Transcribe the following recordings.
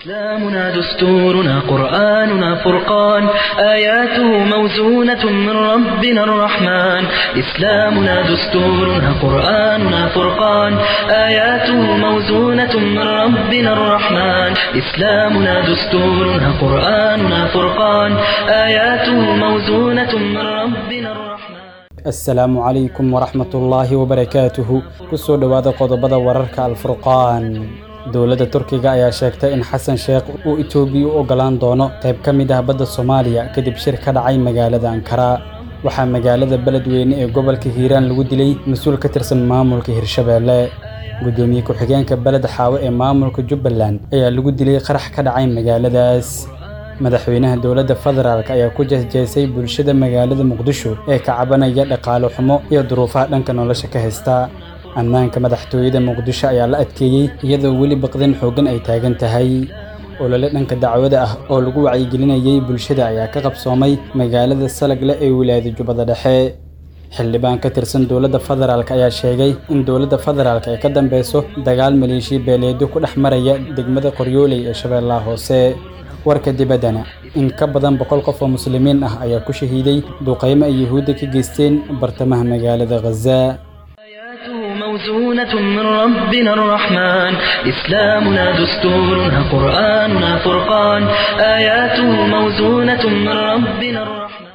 إسلامنا دستورنا قرآننا فرقان آياته موزونة من ربنا الرحمن إسلامنا دستورنا قرآننا فرقان آياته موزونة من ربنا الرحمن إسلامنا دستورنا قرآننا فرقان آياته موزونة من ربنا الرحمن asalaamu calaykum waraxmatullaahi wabarakaatuhu kusoo dhowaada qodobada wararka alfurqaan dowladda turkiga ayaa sheegtay in xasan sheekh uu itoobiya u oggolaan doono qayb ka mid ah badda soomaaliya kadib shir ka dhacay magaalada ankara waxaa magaalada beledweyne ee gobolka hiiraan lagu dilay mas-uul ka tirsan maamulka hirshabeelle guddoomiye ku-xigeenka beled xaawo ee maamulka jubbaland ayaa lagu dilay qarax ka dhacay magaaladaas madaxweynaha dowladda federaalk ayaa ku jeesjeesay bulshada magaalada muqdisho ee ka cabanaya dhaqaale xumo iyo duruufaha dhanka nolosha ka haysta ammaanka madaxtooyada muqdisho ayaa la adkeeyey iyadoo weli baqdin xooggan ay taagan tahay olole dhanka dacwada ah oo lagu wacyigelinayay bulshada ayaa ka qabsoomay magaalada salagle ee wilaayada jubbada dhexe xildhibaan ka tirsan dowladda federaalk ayaa sheegay in dowladda federaalk ay ka dambeyso dagaal maleeshiya beeleedyo ku dhex maraya degmada qoryooley ee shabeellaha hoose warka dibaddana in ka badan boqol qof oo muslimiin ah ayaa ku shahiiday duqaymo ay yuhuudda ka geysteen bartamaha magaalada khaza آياته موزونة من ربنا الرحمن إسلامنا دستورنا قرآننا فرقان آياته موزونة من ربنا الرحمن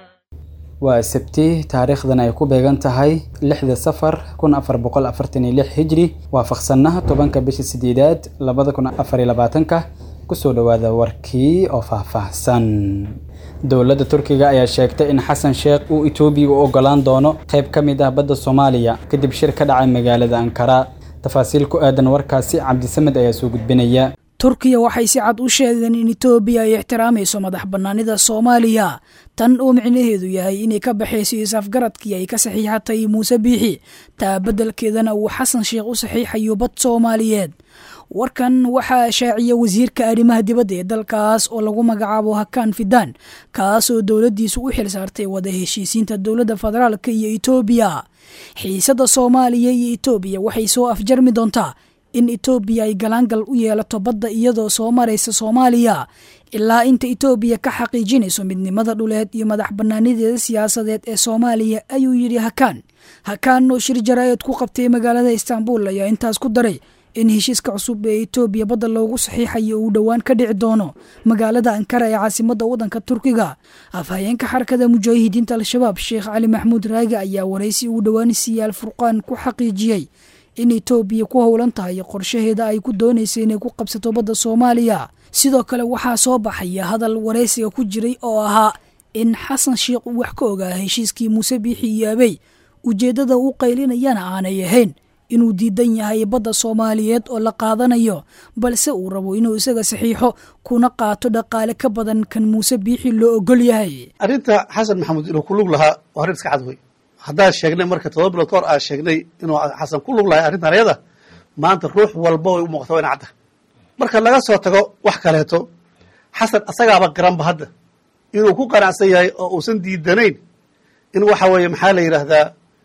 waa sabti taariikhdan ay ku beegan tahay lixda safar kun afar boqol afartan iyo lix hijri waafaqsannaha tobanka bisha sideedaad labada kun afar iyo labaatanka kusoo dhowaada warkii oo faahfaahsan dowladda turkiga ayaa sheegtay in xasan sheekh uu itoobiya u oggolaan doono qayb ka mid ah badda soomaaliya kadib shir ka dhacay magaalada ankara tafaasiil ku aadan warkaasi cabdisamed ayaa soo gudbinaya turkiya waxay si cad u sheegeen in etoobiya ay ixtiraamayso madax bannaanida soomaaliya tan oo micnaheedu yahay inay ka baxayso isafgaradkii ay ka saxiixatay muuse biixi taa beddelkeedana uu xasan sheekh u saxiixayo bad soomaaliyeed warkan waxaa shaaciya wasiirka arrimaha dibadda ee dalkaas oo lagu magacaabo hakaan fidaan kaasoo dowladdiisu u xil saartay wada heshiisiinta dowladda federaalka iyo etoobiya xiisadda soomaaliya iyo etoobiya waxay soo afjarmi doontaa in etoobiya ay galaangal u yeelato badda iyadoo soo maraysa soomaaliya ilaa inta etoobiya ka xaqiijinayso midnimada dhuleed iyo madax bannaanideeda siyaasadeed ee soomaaliya ayuu yidhi hakaan hakaan oo shir jaraa'id ku qabtay magaalada istaanbul ayaa intaas ku daray in heshiiska cusub ee etoobiya badda loogu saxiixayo uu dhowaan ka dhici doono magaalada ankara ee caasimadda waddanka turkiga afhayeenka xarakada mujaahidiinta al-shabaab sheekh cali maxamuud raagi ayaa waraysi uu dhowaan siiyey alfurqaan ku xaqiijiyey in etoobiya ku howlan tahay qorshaheeda ay ku doonaysa inay ku qabsato badda soomaaliya sidoo kale waxaa soo baxaya hadal waraysiga ku jiray oo ahaa in xasan sheekh uu wax ka ogaa heshiiskii muuse biixi iyo abey ujeeddada uu qaylinayana aanay ahayn inuu diidan yahay badda soomaaliyeed oo la qaadanayo balse uu rabo inuu isaga saxiixo kuna qaato dhaqaale ka badan kan muuse biixi loo ogol yahay arrinta xasan maxamuud inuu ku lug lahaa waa arrin iska cad wey haddaan sheegnay marka todoba bilood ka hor aan sheegnay inuu xasan ku lug lahay arrintan ayada maanta ruux walba way u muuqata waa ina cadda marka laga soo tago wax kaleeto xasan asagaaba garanba hadda inuu ku qanacsan yahay oo uusan diidanayn in waxa weeye maxaa la yidhaahdaa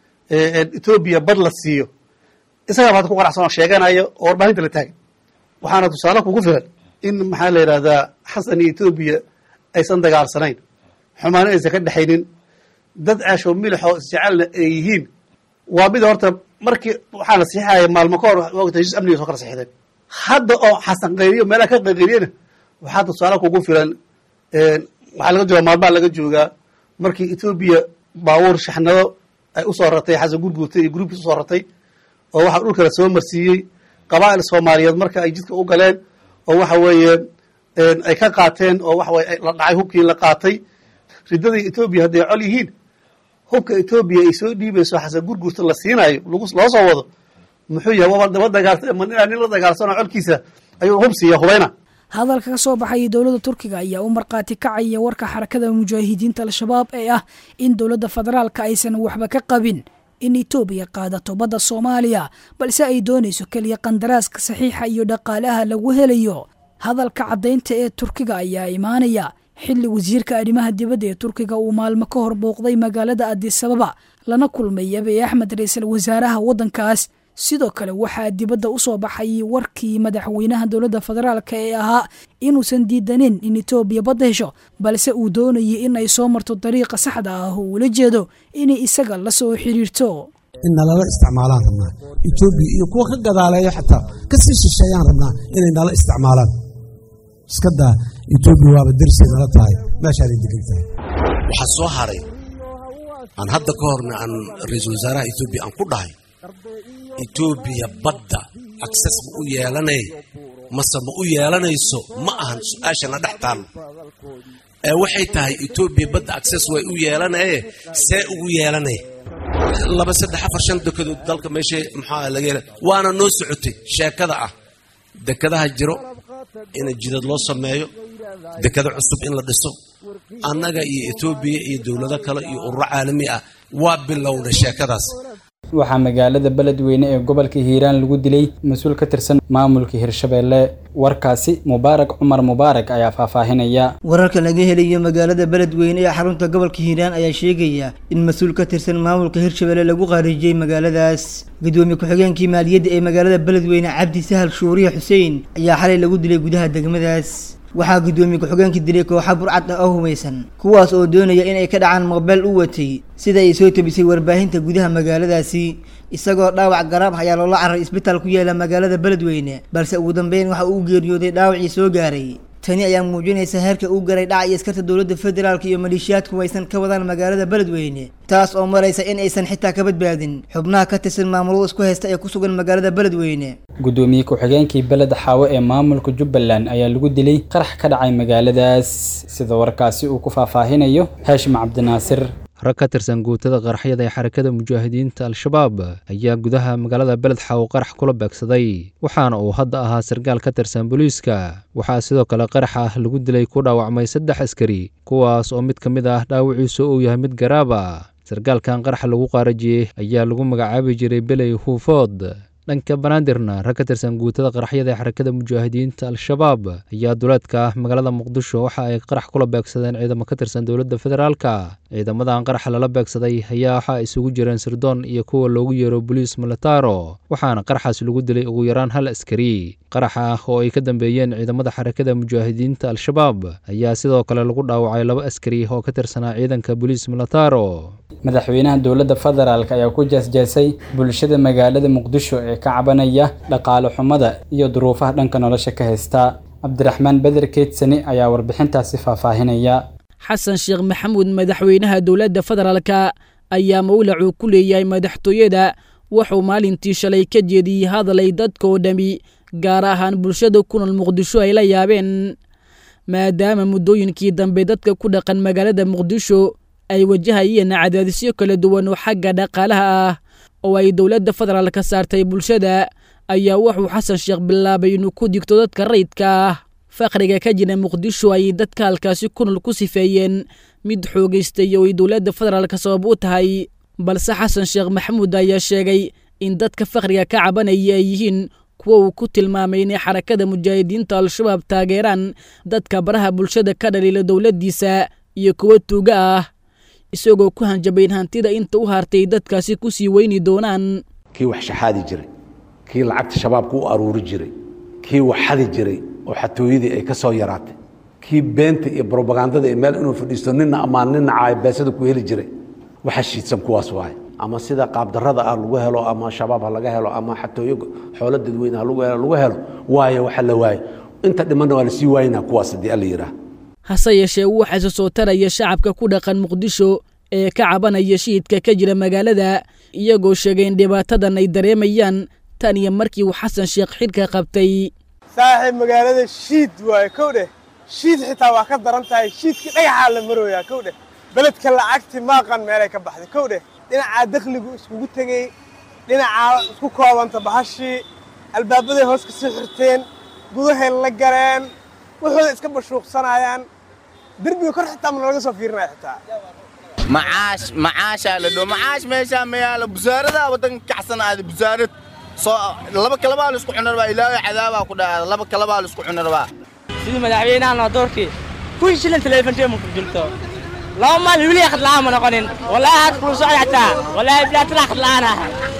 etoobiya bad la siiyo isagaaba hadda ku qanacsan oo sheeganayo oo warbaahinta la taagan waxaana tusaale kugu filan in maxaa la yidhaahdaa xasan iyo etoobiya aysan dagaalsanayn xumaano aysan ka dhexaynin dad ceesho milixoo isjecelna ay yihiin waa mid horta markii waxaa la saxiixaya maalmo ka hor wata heshiis amniga soo kala saxiixdeen hadda oo xasan qayriyo meelaha ka qayqayriyana waxaa tusaale kugu filan waxaa laga joogaa maalmaha laga joogaa markii etoobiya baabuur shaxnado ay usoo ratay xasan gurguurtay iyo gruubkiis usoo ratay oo waxaa dhulkala soo marsiiyey qabaa'il soomaaliyeed marka ay jidka u galeen oo waxa weeye ay ka qaateen oo waxa weye la dhacay hubkii la qaatay riddadii etoobiya hadday col yihiin hubka etoobiya ay soo dhiibayso xasan gurguurta la siinayo loo soo wado muxuu yahay waba daba dagaal ma inaa nin la dagaalsanoo colkiisa ayuu hub siiya hubayna hadalka ka soo baxaya dowladda turkiga ayaa u markhaati kacaya warka xarakada mujaahidiinta al-shabaab ee ah in dowladda federaalka aysan waxba ka qabin in etoobiya qaadato badda soomaaliya balse ay doonayso keliya qandaraaska saxiixa iyo dhaqaalaha lagu helayo hadalka caddaynta ee turkiga ayaa imaanaya xilli wasiirka arrimaha dibadda ee turkiga uu maalmo ka hor booqday magaalada adisababa lana kulmay abiy axmed ra-iisul wasaaraha waddankaas sidoo kale waxaa dibadda u soo baxay warkii madaxweynaha dowladda federaalka ee ahaa inuusan diidanin in etoobiya badda hesho balse uu doonayay in ay soo marto dariiqa saxda ah oo ula jeedo inay isaga la soo xidhiirto in nalala isticmaalaan rabnaa etoobiya iyo kuwa ka gadaaleeyo xataa ka sii shisheeyaan rabnaa inay nala isticmaalaan iska daa etoobiya waaba dersay nala tahay meeshaanay degan tahay waxaa soo haray aan hadda ka horna aan ra-iisul wasaaraha etoobiya aan ku dhahay etoobiya badda akses ma u yeelanay mase ma u yeelanayso ma ahan su-aashana dhex taallo ee waxay tahay etoobiya badda akses way u yeelanaye see ugu yeelanay laba saddex afar shan dekedood dalka meesha maxaa laga hela waana noo socotay sheekada ah dekadaha jiro in jidad loo sameeyo dekado cusub in la dhiso annaga iyo etoobiya iyo dowlado kale iyo ururo caalami ah waa bilowna sheekadaas waxaa magaalada beledweyne ee gobolka hiiraan lagu dilay mas-uul ka tirsan maamulka hirshabeelle warkaasi mubaarak cumar mubaarak ayaa faahfaahinaya wararka laga helayo magaalada beledweyne ee xarunta gobolka hiiraan ayaa sheegaya in mas-uul ka tirsan maamulka hirshabelle lagu qaarijiyey magaaladaas gudoomiye ku-xigeenkii maaliyadda ee magaalada beledweyne cabdi sahal shuuriye xuseen ayaa xalay lagu dilay gudaha degmadaas waxaa gudoomiye ku-xigeenka dilay kooxa burcad ah oo humaysan kuwaas oo doonaya inay ka dhacaan moobeel u watay sida ay soo tebisay warbaahinta gudaha magaaladaasi isagoo dhaawac garaab ayaa loola caray isbitaal ku yaala magaalada beledweyne balse ugu dambeyn waxa uu geeriyooday dhaawacii soo gaaray tani ayaa muujinaysa heerka uu garay dhaca iyo askarta dowladda federaalka iyo maleeshiyaadku aysan ka wadaan magaalada beledweyne taas oo maraysa in aysan xitaa ka badbaadin xubnaha ka tirsan maamulada isku haysta ee ku sugan magaalada beledweyne gudoomiye ku-xigeenkii beled xaawo ee maamulka jubbaland ayaa lagu dilay qarax ka dhacay magaaladaas sida warkaasi uu ku faahfaahinayo haashim cabdinaasir rag ka tirsan guutada qaraxyada ee xarakada mujaahidiinta al-shabaab ayaa gudaha magaalada beled xaawo qarax kula beegsaday waxaana uu hadda ahaa sarkaal ka tirsan booliiska waxaa sidoo kale qarax ah lagu dilay ku dhaawacmay saddex askari kuwaas oo mid ka mid ah dhaawiciisu uu yahay mid garaaba sarkaalkan qaraxa lagu qaarajiyey ayaa lagu magacaabi jiray beley huufood dhanka banaadirna rag ka tirsan guutada qaraxyada ee xarakada mujaahidiinta al-shabaab ayaa duleedka magaalada muqdisho waxa ay qarax kula beegsadeen ciidamo ka tirsan dowladda federaalka ciidamadan qaraxa lala beegsaday ayaa waxa isugu jireen sirdoon iyo kuwa loogu yeero boliis militaro waxaana qaraxaas lagu dilay ugu yaraan hal askari qaraxa ah oo ay ka dambeeyeen ciidamada xarakada mujaahidiinta al-shabaab ayaa sidoo kale lagu dhaawacay laba askari oo ka tirsanaa ciidanka boliis militaro madaxweynaha dowladda federaalk ayaa ku jeesjeesay bulshada magaalada muqdisho ee ka cabanaya dhaqaale xumada iyo duruufaha dhanka nolosha ka haysta cabdiraxmaan beder keedsani ayaa warbixintaasi faahfaahinaya xasan sheekh maxamuud madaxweynaha dowladda federaalka ayaa mawlacuu ku leeyahay madaxtooyada wuxuu maalintii shalay ka jeediyey hadalay dadka oo dhami gaar ahaan bulshada ku nool muqdisho ay la yaabeen maadaama muddooyinkii dambe dadka ku dhaqan magaalada muqdisho ay wajahayeen cadaadisyo kala duwan oo xagga dhaqaalaha ah oo ay dowladda federaalka saartay bulshada ayaa wuxuu xasan sheekh bilaabay inuu ku digto dadka rayidka ah faqriga ka jira muqdisho ayay dadka halkaasi ku nool ku sifeeyeen mid xoogaystay oo ay dowladda federaalka sabab u tahay balse xasan sheekh maxamuud ayaa sheegay in dadka faqriga ka cabanaya ay yihiin kuwa uu ku tilmaamay inay xarakada mujaahidiinta al-shabaab taageeraan dadka baraha bulshada ka dhaliila dowladdiisa iyo kuwa tuuga ah isagoo ku hanjabayn hantida inta u hartay dadkaasi ku sii weyni doonaan kii wax shaxaadi jiray kii lacagta shabaabka u aruuri jiray kii wax xadi jiray oo xatooyadii ay ka soo yaraatay kii beenta iyo brobagandada ee meel inuu fadhiisto nina ammaan nina caayabeesada ku heli jiray waxa shiidsan kuwaas waaye ama sida qaabdarada ah lagu helo ama shabaab ha laga helo ama xatooyo xoolo dadweyne ha lagu helo lagu helo waayo waxa la waayo inta dhimanna waa la sii waayinaa kuwaas haddii alla yidhaah hase yeeshee waxaa isa soo taraya shacabka ku dhaqan muqdisho ee ka cabanaya shiidka ka jira magaalada iyagoo sheegay in dhibaatadan ay dareemayaan tan iyo markii uu xasan sheekh xidhka qabtay saaxiib magaalada shiid waaye kow dheh shiid xitaa waa ka daran tahay shiidkii dhagaxaa la marooyaa kow dheh beledka lacagti maaqan meelay ka baxday kow dheh dhinacaa dakhligu iskugu tegey dhinacaa isku koobanta bahashii albaabaday hoos ka sii xirteen gudahay la galeen wuxuuda iska bashuuqsanayaan derbiga kor xitaa mana laga soo fiirinaya xitaa macaash macaashaa la dho macaash meeshaa ma yaalo busaaradaa waddanka kacsan aada busaarad soo laba kalabaa la isku cunarbaa ilaahay cadaabaa ku dhacaada laba kalabaa la isku cunarbaa sidii madaxweynahan waa doorkii kun shilin telefonteed ma ku jirto laba maalin weli akhad la'aan ma noqonin wallaahi had kulu socda xataa wallaahi bilaa tala akhad la'aan ah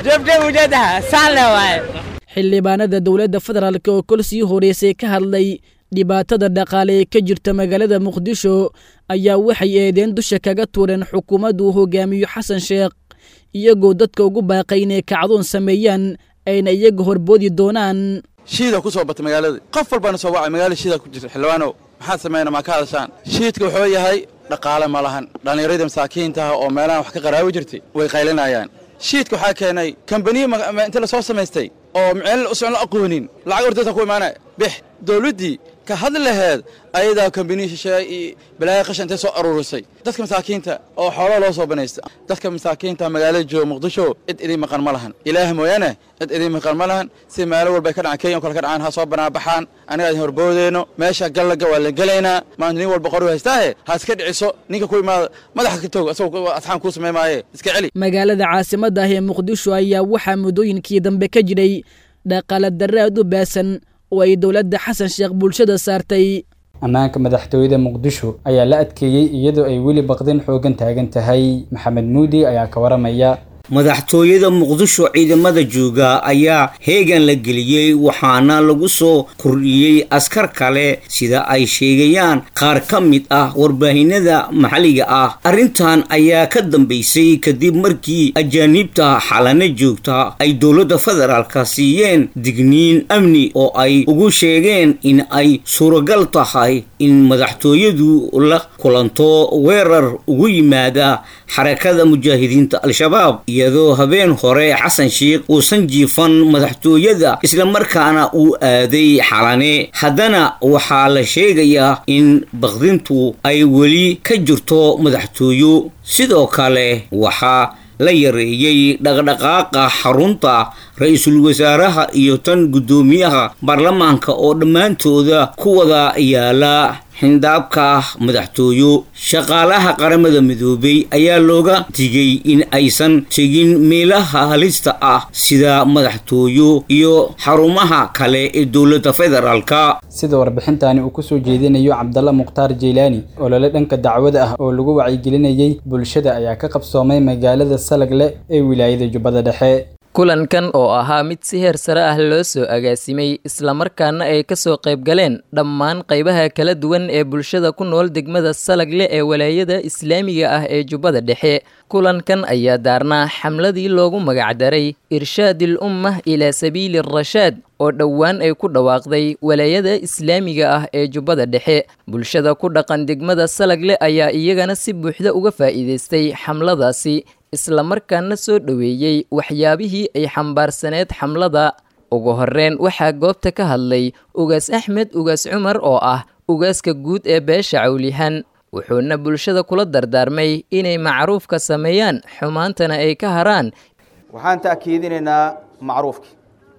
jeebjeeb ujeedaha saanle waaye xildhibaanada dowladda federaalk oo kol sii horeysay ka hadlay dhibaatada dhaqaale ee ka jirta magaalada muqdisho ayaa waxay eedeen dusha kaga tuureen xukuumaddu uu hogaamiyo xasan sheekh iyagoo dadka ugu baaqay inay kacdoon sameeyaan ayna iyaga horboodi doonaan shiida ku soo batay magaalada qof walbana soo wacay magaalada shiida ku jirta xildhibaanow maxaad sameynaa maa ka hadashaan shiidka wuxuu yahay dhaqaale ma lahan dhallinyaradii masaakiinta ah oo meelahan wax ka qaraawi jirtay way qaylinayaan shiidka waxaa keenay kambaniya inta la soo samaystay oo miceel usan la aqoonin lacag ordaysa ku imaanaya bix dowladdii ka hadli laheed ayadaa kambaniya shisheeye iyo balaaya qashan intay soo aruurisay dadka masaakiinta oo xoolo loo soo banaysta dadka masaakiinta magaalada jooga muqdisho cid idin maqan ma lahan ilaah mooyaane cid idin maqan ma lahan si meelo walba ka dhacaan kenya o kale ka dhacaan ha soo banaabaxaan aniga idin horboodeyno meesha gallaga waa la gelaynaa maanta nin walba qori haystaahe ha iska dhiciso ninka ku imaada madaxa ka toog asagoo asxaan kuu samey maaye iska celi magaalada caasimadda ah ee muqdisho ayaa waxaa muddooyinkii dambe ka jiray dhaqaale darre aad u baasan oo ay dowladda xasan sheekh bulshada saartay ammaanka madaxtooyada muqdisho ayaa la adkeeyey iyadoo ay weli baqdin xoogan taagan tahay maxamed muudi ayaa ka waramaya madaxtooyada muqdisho ciidamada jooga ayaa heegan la geliyey waxaana lagu soo kordhiyey askar kale sida ay sheegayaan qaar ka mid ah warbaahinada maxalliga ah arrintan ayaa ka dambaysay kadib markii ajaaniibta xalana joogta ay dowladda federaalka siiyeen digniin amni oo ay ugu sheegeen in ay suuragal tahay in madaxtooyadu la kulanto weerar ugu yimaada xarakada mujaahidiinta al-shabaab iyadoo habeen hore xasan sheikh uusan jiifan madaxtooyada islamarkaana uu aaday xalane haddana waxaa la sheegayaa in baqdintu ay weli ka jirto madaxtooyo sidoo kale waxaa la yareeyey dhaqdhaqaaqa xarunta ra-iisul wasaaraha iyo tan guddoomiyaha baarlamaanka oo dhammaantooda ku wada yaala xindaabka madaxtooyo shaqaalaha qaramada midoobay ayaa looga digay in aysan tegin meelaha halista ah sida madaxtooyo iyo xarumaha kale ee dowladda federaalka sida warbixintani uu kusoo jeedinayo cabdalla mukhtaar jeylaani olole dhanka dacwada ah oo lagu wacyigelinayey bulshada ayaa ka qabsoomay magaalada salagle ee wilaayada jubbada dhexe kulankan oo ahaa mid si heer sare ah loo soo agaasimay islamarkaana ay ka soo qayb galeen dhammaan qaybaha kala duwan ee bulshada ku nool degmada salagle ee walaayada islaamiga ah ee jubbada dhexe kulankan ayaa daarnaa xamladii loogu magacdaray irshaadil ummah ilaa sabiili rashaad oo dhowaan ay ku dhawaaqday walaayada islaamiga ah ee jubbada dhexe bulshada ku dhaqan degmada salagle ayaa iyagana si buuxda uga faa'iidaystay xamladaasi islamarkaana soo dhoweeyey waxyaabihii ay xambaarsaneed xamlada ugu horreyn waxaa goobta ka hadlay ugaas axmed ugaas cumar oo ah ugaaska guud ee beesha cawlihan wuxuuna bulshada kula dardaarmay inay macruufka sameeyaan xumaantana ay ka haraan waxaan ta'kiidinaynaa macruufkii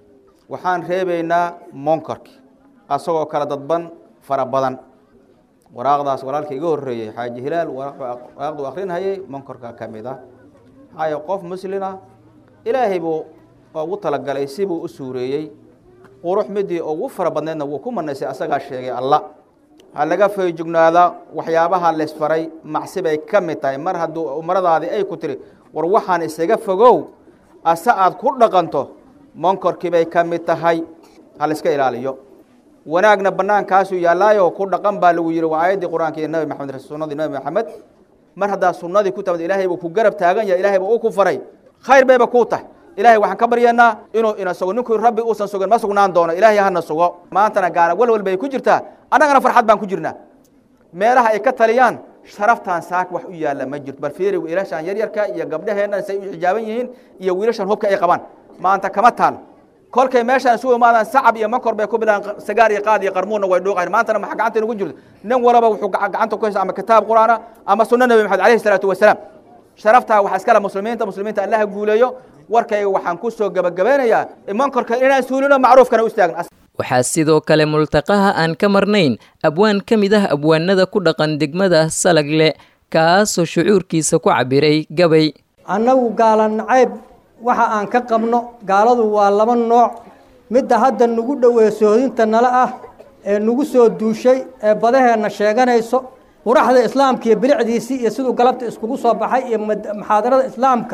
waxaan reebaynaa monkarkii asagoo kala dadban fara badan waraaqdaas walaalka iga horreeyey xaaji hilaal waraaqdu akhrinhayay monkarka ka mid ah maxaaye qof muslina ilaahay buu ugu talagalay sibuu u suureeyey qurux midii ugu fara badneedna wuu ku manaysay asagaa sheegay alla ha laga feejugnaadaa waxyaabaha laysfaray macsi bay ka mid tahay mar hadduu umaradaadii ay ku tiri war waxaan isaga fogow ase aad ku dhaqanto monkorkii bay ka mid tahay ha layska ilaaliyo wanaagna banaankaasuu yaallaayo ku dhaqan baa lagu yihi waa aayaddii qur-aanka iyo nabi maxamed sunnadii nabi maxamed mar haddaa sunnadii ku tamad ilaahay buu ku garab taagan yahay ilahay buu u ku faray khayr bayba kuu tahay ilahay waxaan ka baryaynaa inuu ina sugo ninkuu rabbi uusan sugin ma sugnaan doono ilaahay hana sugo maantana gaana walwal bay ku jirtaa annagana farxad baan ku jirnaa meelaha ay ka taliyaan sharaftaan saak wax u yaalla ma jirto bal fiiri wiilashaan yaryarka iyo gabdhaheennan say u xijaaban yihiin iyo wiilashan hubka ay qabaan maanta kama taalo kolkay meeshaan isugu imaadaan sacab iyo makor bay ku bilaan sagaar iyo qaad iyo qarmuunna way dhuuqayn maantana maxaa gacanta inagu jirto nin walaba wuxuu gacanta ku haysta ama kitaab qur'aana ama sunno nabi maxamed alayhi salaatu wasalaam sharaftaa waxaa iskale muslimiinta muslimiinta allaha guuleeyo warkayga waxaan ku soo gabagabeynayaa mankorka inaan suulino macruufkana u istaagno waxaa sidoo kale multaqaha aan ka marnayn abwaan ka mid ah abwaanada ku dhaqan degmada salagle kaasoo shucuurkiisa ku cabiray gabay annagu gaala nacayb waxa aan ka qabno gaaladu waa laba nooc midda hadda nagu dhoweeya soohodinta nala ah ee nagu soo duushay ee badaheenna sheeganayso quraxda islaamka iyo bilicdiisii iyo siduu galabta iskugu soo baxay iyo muxaadarada islaamka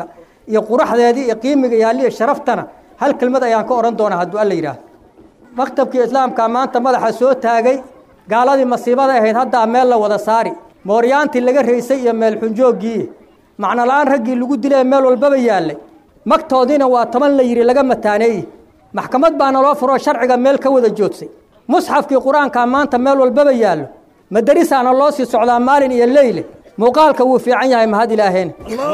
iyo quraxdeedii iyo qiimiga yaalli iyo sharaftana hal kelmad ayaan ka odhan doonaa hadduu alla yidhaahdo maktabkii islaamka maanta madaxa soo taagay gaaladii masiibada ahayd haddaa meel la wada saari mooryaantii laga raysay iyo meelxunjooggii macno la-aan raggii lagu dilay meel walbaba yaallay magtoodiina waa toban la yidhi laga mataaneeye maxkamad baana loo furoo sharciga meel ka wada joogsay musxafkii qur-aankaa maanta meel walbaba yaallo madarisaana loo sii socdaa maalin iyo leyle muuqaalka wuu fiican yahay mahad ilaaheen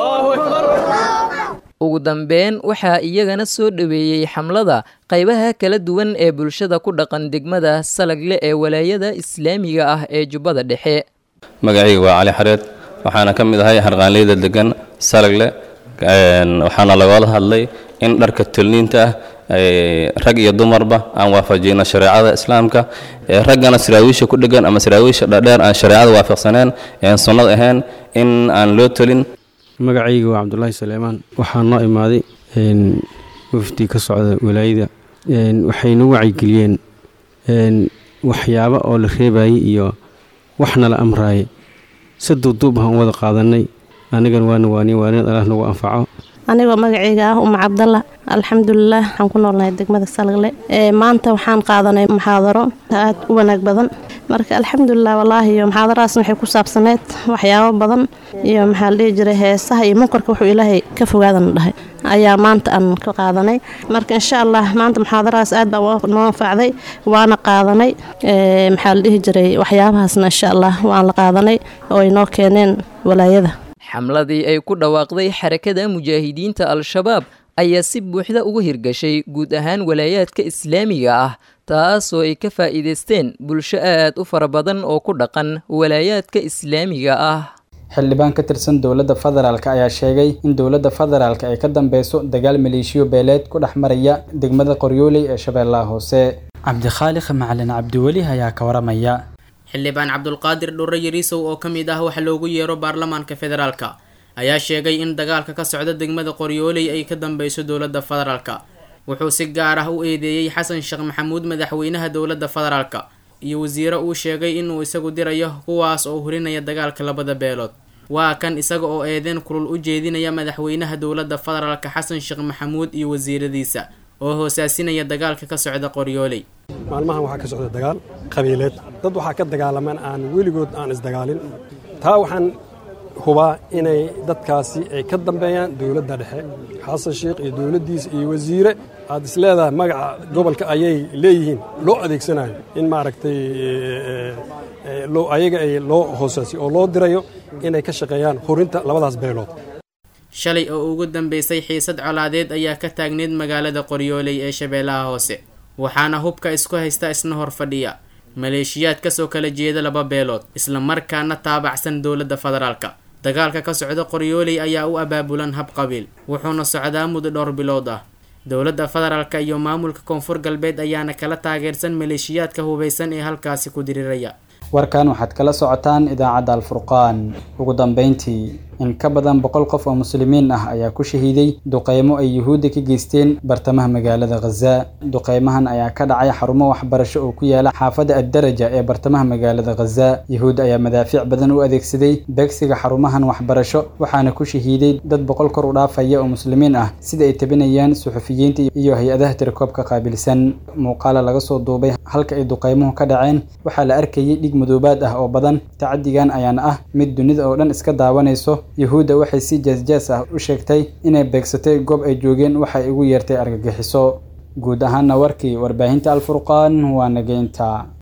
ugu dambeyn waxaa iyagana soo dhoweeyey xamlada qaybaha kala duwan ee bulshada ku dhaqan degmada salagle ee walaayada islaamiga ah ee jubbada dhexe magacayga waa cali xareed waxaana ka mid ahay harqaanleyda degan salagle waxaana lagoola hadlay in dharka tolniinta ah rag iyo dumarba aan waafajino shareecada islaamka raggana saraawiisha ku dhegan ama saraawiisha dhadheer aan shareecada waafaqsaneen aan sunnad ahayn in aan loo tolin magacayga waa cabdulaahi saleemaan waxaa noo imaaday wafdi ka socda walaayada waxay nagu wacyigeliyeen waxyaabo oo la reebayay iyo waxna la amraayay si duuduub ahaan wada qaadanay anigan waana waaniye waanid allah nagu anfaco anigoo magacayga ah uma cabdalla alxamdulilah waxaan ku noolnahay degmada salagle maanta waxaan qaadanay muxaadaro aad u wanaag badan marka alxamdulilah wallaahi iyo muxaadaraasna waxay ku saabsaneyd waxyaabo badan iyo maxaa la dhihi jiray heesaha iyo munkarka wuxuu ilaahay ka fogaadana dhahay ayaa maanta aan ka qaadanay marka insha allah maanta muxaadarahaas aad baa noo anfacday waana qaadanay maxaa la dhihi jiray waxyaabahaasna insha allah waan la qaadanay oo ay noo keeneen walaayada xamladii ay ku dhawaaqday xarakada mujaahidiinta al-shabaab ayaa si buuxda ugu hirgashay guud ahaan walaayaadka islaamiga ah taasoo ay ka faa'iidaysteen bulsho aad u fara badan oo ku dhaqan walaayaadka islaamiga ah xildhibaan ka tirsan dowladda federaalk ayaa sheegay in dowladda federaalk ay ka dambeyso dagaal maleeshiyo beeleed ku dhex maraya degmada qoryooley ee shabeellaha hoose cabdikhaaliq macalin cabdiweli ayaa ka waramaya xildhibaan cabdulqaadir dhurre yariisow oo ka mid ah waxa loogu yeero baarlamaanka federaalka ayaa sheegay in dagaalka ka socda degmada qoryooley ay ka dambeyso dowladda federaalka wuxuu si gaar ah u eedeeyey xasan sheekh maxamuud madaxweynaha dowladda federaalka iyo wasiiro uu sheegay inuu isagu dirayo kuwaas oo hurinaya dagaalka labada beelood waa kan isaga oo eedeen kulul u jeedinaya madaxweynaha dowladda federaalka xasan sheekh maxamuud iyo wasiiradiisa oo hoosaasinaya dagaalka ka socda qoryooley maalmahan waxaa ka socda dagaal qabiileed dad waxaa ka dagaalamaan aan weligood aan isdagaalin taa waxaan hubaa inay dadkaasi ay ka dambeeyaan dowladda dhexe xasan sheekh iyo dowladdiisa iyo wasiire aad is leedahay magaca gobolka ayay leeyihiin loo adeegsanayo in maaragtay ayaga ay loo hoosaasiyo oo loo dirayo inay ka shaqeeyaan hurinta labadaas beelood shalay oo ugu dambeysay xiisad colaadeed ayaa ka taagneyd magaalada qoryooley ee shabeellaha hoose waxaana hubka isku haysta isna hor fadhiya maleeshiyaad kasoo kala jeeda laba beelood isla markaana taabacsan dowladda federaalka dagaalka ka socda qoryooley ayaa u abaabulan hab qabiil wuxuuna socdaa muddo dhowr bilood ah dowladda federaalka iyo maamulka koonfur galbeed ayaana kala taageersan maleeshiyaadka hubaysan ee halkaasi ku diriraya warkan waxaad kala socotaan idaacadda alfurqaan ugu dambeyntii in ka badan boqol qof oo muslimiin ah ayaa ku shahiiday duqeymo ay yuhuudda ka geysteen bartamaha magaalada khaza duqeymahan ayaa ka dhacay xarumo waxbarasho oo ku yaala xaafadda addaraja ee bartamaha magaalada khaza yuhuud ayaa madaafiic badan u adeegsaday beegsiga xarumahan waxbarasho waxaana ku shahiiday dad boqol kor u dhaafaya oo muslimiin ah sida ay tabinayaan suxufiyiinta iyo hay-adaha tirakoobka qaabilsan muuqaala laga soo duubay halka ay duqeymuhu ka dhaceen waxaa la arkayay dhig madoobaad ah oo badan tacadigan ayaana ah mid dunida oo dhan iska daawanayso yuhuudda waxay si jaasjaas ah u sheegtay inay beegsatay goob ay joogeen waxay ugu yeertay argagixiso guud ahaana warkii warbaahinta alfurqaan waa nageynta